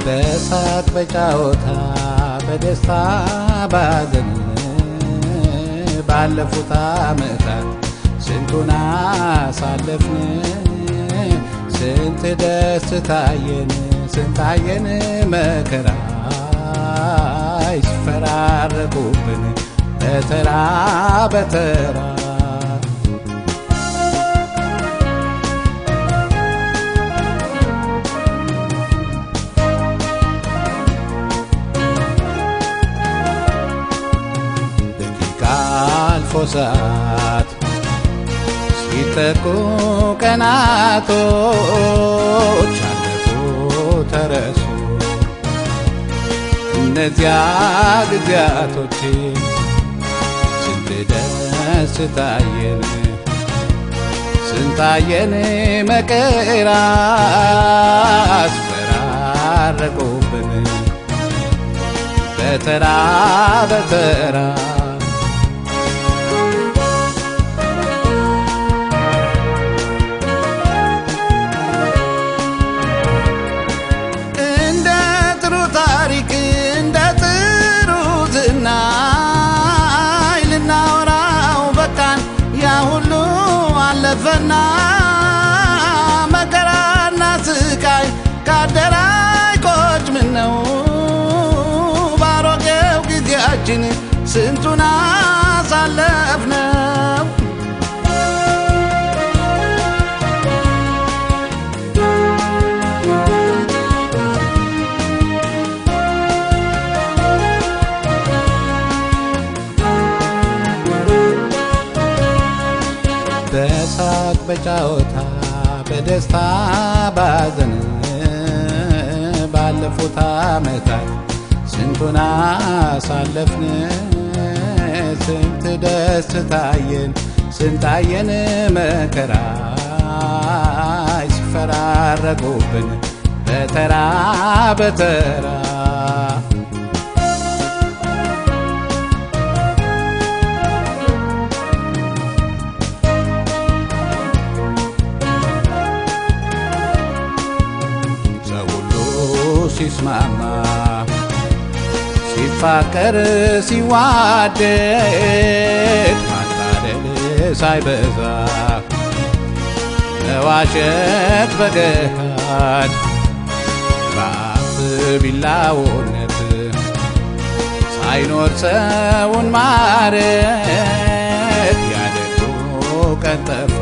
በሳቅ በጫወታ በደስታ ባዘን ባለፉት ዓመታት ስንቱን አሳለፍን ስንት ደስታየን ስንታየን መከራ ይስፈራረቁብን በተራ በተራ ደቂቃ አልፎ ሰዓት ሲተኩ ቀናቶች አለፉ ተረሱ እነዚያ ጊዜያቶች ስንት ደስታየን ስንታየን መከራ አስፈራረቁብን በተራ በተራ እንደ ጥሩ ታሪክ እንደ ጥሩ ዝናይ ልናወራው በቃን ያ ሁሉ አለፈና መከራና ስቃይ ካደራይ ቆጭ ምን ነው ባሮጌው ጊዜያችን ስንቱን አሳለፍነው በሳቅ በጫወታ በደስታ ባዘን ባለፉት ዓመታት ስንቱን አሳለፍን ስንት ደስታየን ስንታየን መከራ ይስፈራረቁብን በተራ በተራ ሰው ሁሉ ሲስማማ ሲፋቀር ሲዋደድ ማታደል ሳይበዛ መዋሸት በገሃድ በአፍ ቢላውነት ሳይኖር ሰውን ማረት ያደጉ ቀን ጠፋ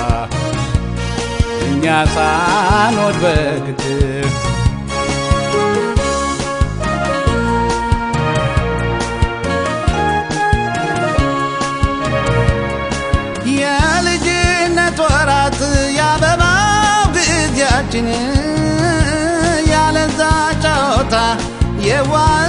እኛ ሳንወድ በግድ የልጅነት ወራት ያበባው ጊዜያችን ያለዛ ጨዋታ የዋ